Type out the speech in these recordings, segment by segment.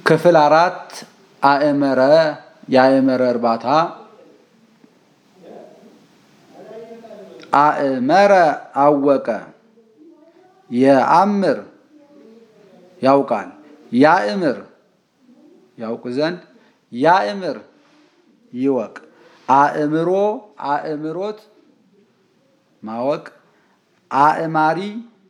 ክፍል አራት አእመረ የአእመረ እርባታ አእመረ አወቀ የአምር ያውቃል ያእምር ያውቅ ዘንድ ያእምር ይወቅ አእምሮ አእምሮት ማወቅ አእማሪ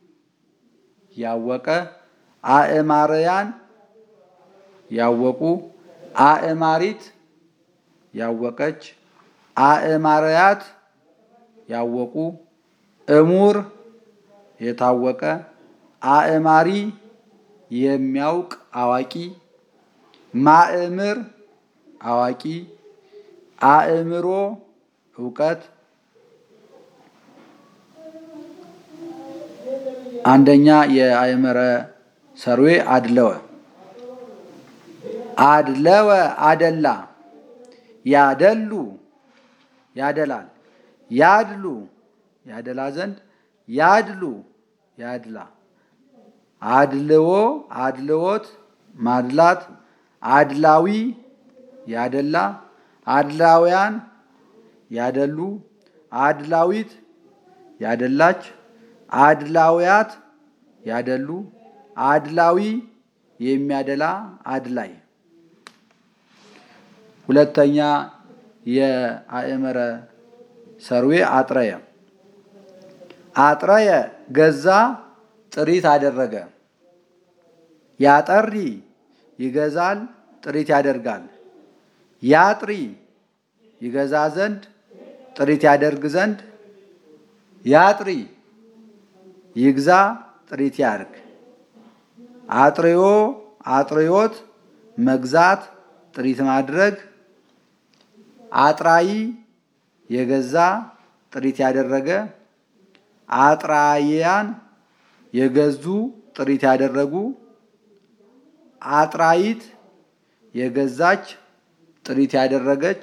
ያወቀ አእማርያን ያወቁ አእማሪት ያወቀች አእማርያት ያወቁ እሙር የታወቀ አእማሪ የሚያውቅ አዋቂ ማእምር አዋቂ አእምሮ እውቀት አንደኛ የአእመረ ሰርዌ አድለወ አድለወ አደላ ያደሉ ያደላል ያድሉ ያደላ ዘንድ ያድሉ ያድላ አድልዎ አድልዎት ማድላት አድላዊ ያደላ አድላውያን ያደሉ አድላዊት ያደላች አድላውያት ያደሉ አድላዊ የሚያደላ አድላይ ሁለተኛ የአእመረ ሰርዌ አጥረየ አጥረየ ገዛ ጥሪት አደረገ ያጠሪ ይገዛል ጥሪት ያደርጋል ያጥሪ ይገዛ ዘንድ ጥሪት ያደርግ ዘንድ ያጥሪ ይግዛ ጥሪት ያርግ አጥርዮ አጥርዮት መግዛት ጥሪት ማድረግ አጥራይ የገዛ ጥሪት ያደረገ አጥራያን የገዙ ጥሪት ያደረጉ አጥራይት የገዛች ጥሪት ያደረገች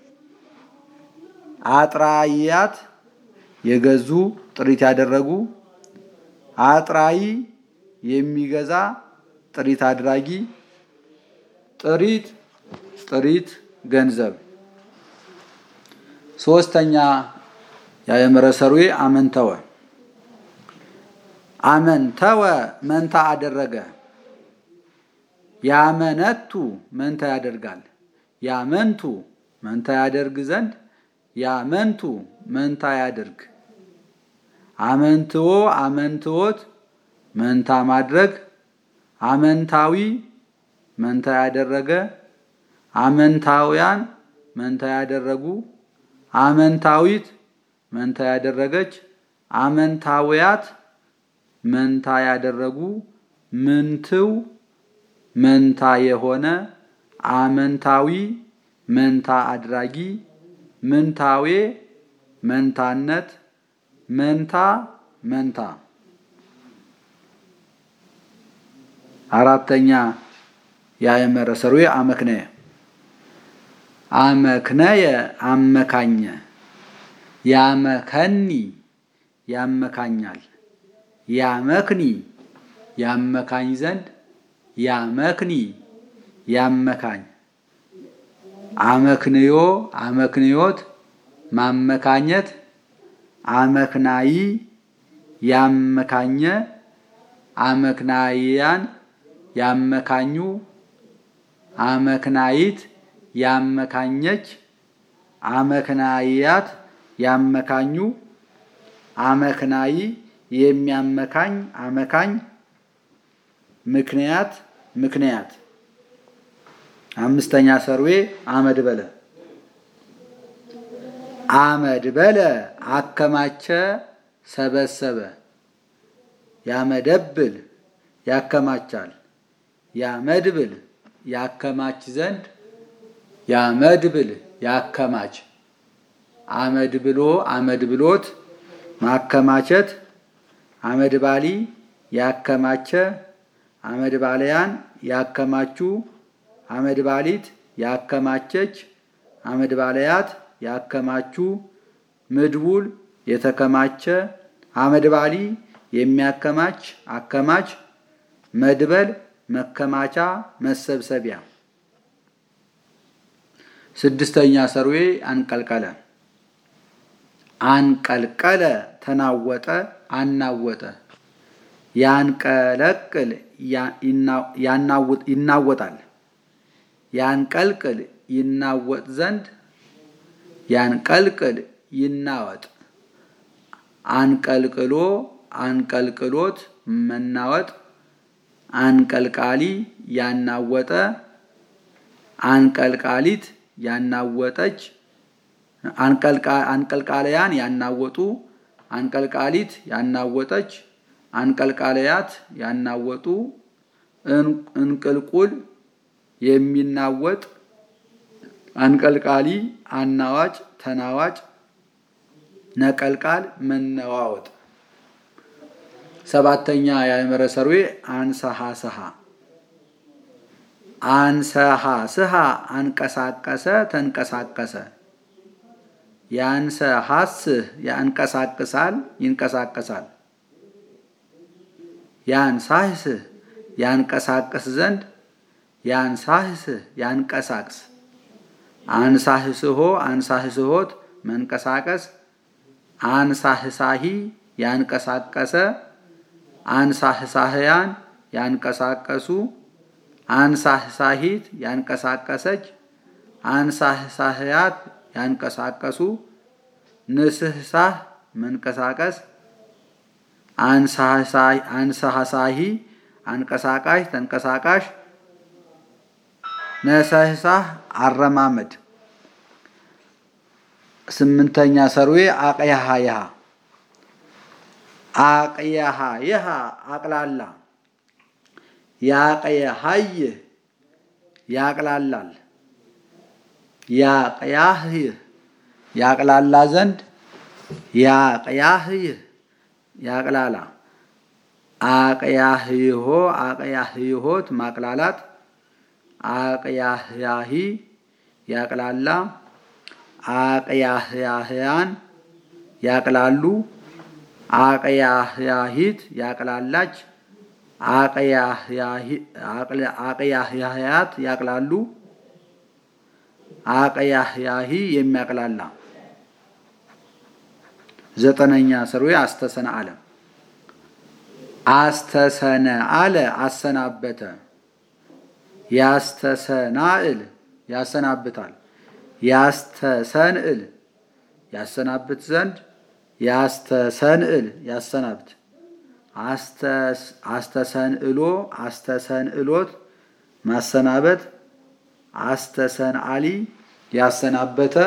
አጥራያት የገዙ ጥሪት ያደረጉ አጥራይ የሚገዛ ጥሪት አድራጊ ጥሪት ጥሪት ገንዘብ ሶስተኛ የአእመረ ሰርዌ አመንተወ አመንተወ መንታ አደረገ ያመነቱ መንታ ያደርጋል ያመንቱ መንታ ያደርግ ዘንድ ያመንቱ መንታ ያደርግ አመንትዎ አመንትዎት መንታ ማድረግ አመንታዊ መንታ ያደረገ አመንታውያን መንታ ያደረጉ አመንታዊት መንታ ያደረገች አመንታውያት መንታ ያደረጉ ምንትው መንታ የሆነ አመንታዊ መንታ አድራጊ ምንታዌ መንታነት መንታ መንታ አራተኛ የአእመረ ሰርዌ አመክነየ አመክነየ አመካኘ ያመከኒ ያመካኛል ያመክኒ ያመካኝ ዘንድ ያመክኒ ያመካኝ አመክንዮ አመክንዮት ማመካኘት አመክናይ ያመካኘ አመክናይያን ያመካኙ አመክናይት ያመካኘች አመክናይያት ያመካኙ አመክናይ የሚያመካኝ አመካኝ ምክንያት ምክንያት አምስተኛ ሰርዌ አመድ በለ አመድ በለ አከማቸ ሰበሰበ ያመደብል ያከማቻል ያመድብል ያከማች ዘንድ ያመድብል ያከማች አመድ ብሎ አመድ ብሎት ማከማቸት አመድ ባሊ ያከማቸ አመድ ባለያን ያከማቹ አመድ ባሊት ያከማቸች አመድ ባለያት ያከማቹ ምድቡል የተከማቸ አመድ ባሊ የሚያከማች አከማች መድበል መከማቻ፣ መሰብሰቢያ። ስድስተኛ ሰርዌ አንቀልቀለ አንቀልቀለ ተናወጠ፣ አናወጠ። ያንቀለቅል ይናወጣል። ያንቀልቅል ይናወጥ ዘንድ ያንቀልቅል ይናወጥ። አንቀልቅሎ አንቀልቅሎት መናወጥ። አንቀልቃሊ ያናወጠ አንቀልቃሊት ያናወጠች አንቀልቃለያን ያናወጡ አንቀልቃሊት ያናወጠች አንቀልቃለያት ያናወጡ እንቅልቁል የሚናወጥ አንቀልቃሊ አናዋጭ ተናዋጭ ነቀልቃል መነዋወጥ። ሰባተኛ የአእምረ ሰርዌ አንሰሃ ስሃ አንሰሃ ስሃ አንቀሳቀሰ ተንቀሳቀሰ። ያንሰሃስህ ያንቀሳቅሳል ይንቀሳቀሳል። ያንሳህስህ ያንቀሳቅስ ዘንድ ያንሳህስህ ያንቀሳቅስ። አንሳህስሆ አንሳህስሆት መንቀሳቀስ። አንሳህሳሂ ያንቀሳቀሰ አንሳህሳህያን ያንቀሳቀሱ አንሳህሳሂት ያንቀሳቀሰች አንሳህሳህያት ያንቀሳቀሱ ንስህሳህ መንቀሳቀስ አንሳህሳሂ አንቀሳቃሽ ተንቀሳቃሽ ነሰህሳህ አረማመድ። ስምንተኛ ሰርዌ አቅያሃ ይሃ አቅያሃ ይሃ አቅላላ ያቅያሃይህ ያቅላላል ያቅያህይህ ያቅላላ ዘንድ ያቅያህይህ ያቅላላ አቅያህይሆ አቅያህይሆት ማቅላላት አቅያህያሂ ያቅላላ አቅያህያህያን ያቅላሉ አቅያህያሂት ያቅላላች አቅያህያህያት ያቅላሉ አቅያህያሂ የሚያቅላላ። ዘጠነኛ ሰርዌ አስተሰነ አለ አስተሰነ አለ አሰናበተ ያስተሰናእል ያሰናብታል ያስተሰንእል ያሰናብት ዘንድ ያስተሰንእል ያሰናብት አስተሰንእሎ አስተሰንእሎት ማሰናበት አስተሰንአሊ ያሰናበተ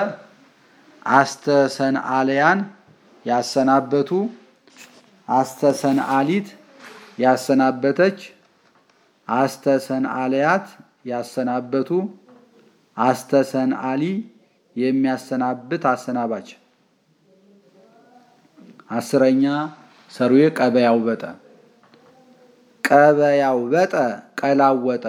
አስተሰንአልያን ያሰናበቱ አስተሰንአሊት ያሰናበተች አስተሰንአልያት ያሰናበቱ አስተሰንአሊ የሚያሰናብት አሰናባች። አስረኛ ሰርዌ ቀበያው በጠ ቀበያው በጠ ቀላወጠ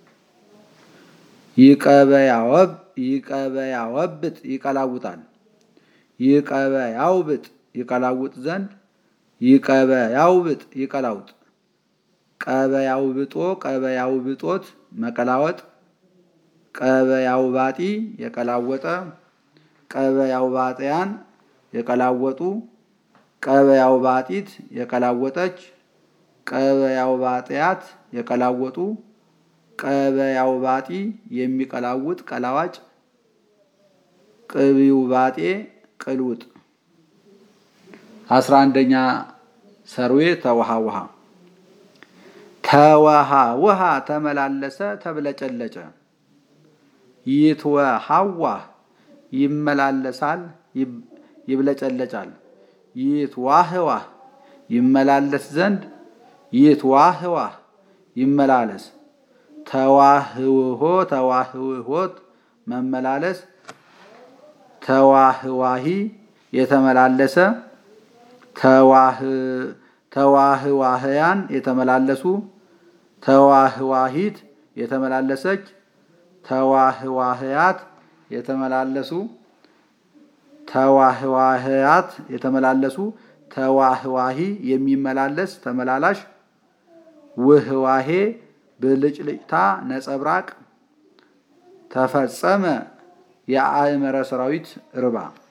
ይቀበያወብ ይቀበያወብጥ ይቀላውጣል ይቀበያውብጥ ይቀላውጥ ዘንድ ይቀበያውብጥ ይቀላውጥ ቀበያውብጦ ቀበያውብጦት መቀላወጥ ቀበያውባጢ የቀላወጠ ቀበያውባጢያን የቀላወጡ ቀበያውባጢት የቀላወጠች ቀበያውባጢያት የቀላወጡ ቀበያውባጢ የሚቀላውጥ ቀላዋጭ ቅቢውባጤ ቅልውጥ። አስራ አንደኛ ሰርዌ ተውሃ ውሃ ተወሃ ውሃ ተመላለሰ ተብለጨለጨ ይትወሃዋ ይመላለሳል ይብለጨለጫል ይትዋህዋ ይመላለስ ዘንድ ይትዋህዋ ይመላለስ ተዋህውሆ ተዋህውሆት መመላለስ ተዋህዋሂ የተመላለሰ ተዋህዋህያን የተመላለሱ ተዋህዋሂት የተመላለሰች ተዋህዋህያት የተመላለሱ ተዋህዋህያት የተመላለሱ ተዋህዋሂ የሚመላለስ ተመላላሽ ውህዋሄ ብልጭልጭታ ነጸብራቅ ተፈጸመ የአእመረ ሰራዊት ርባ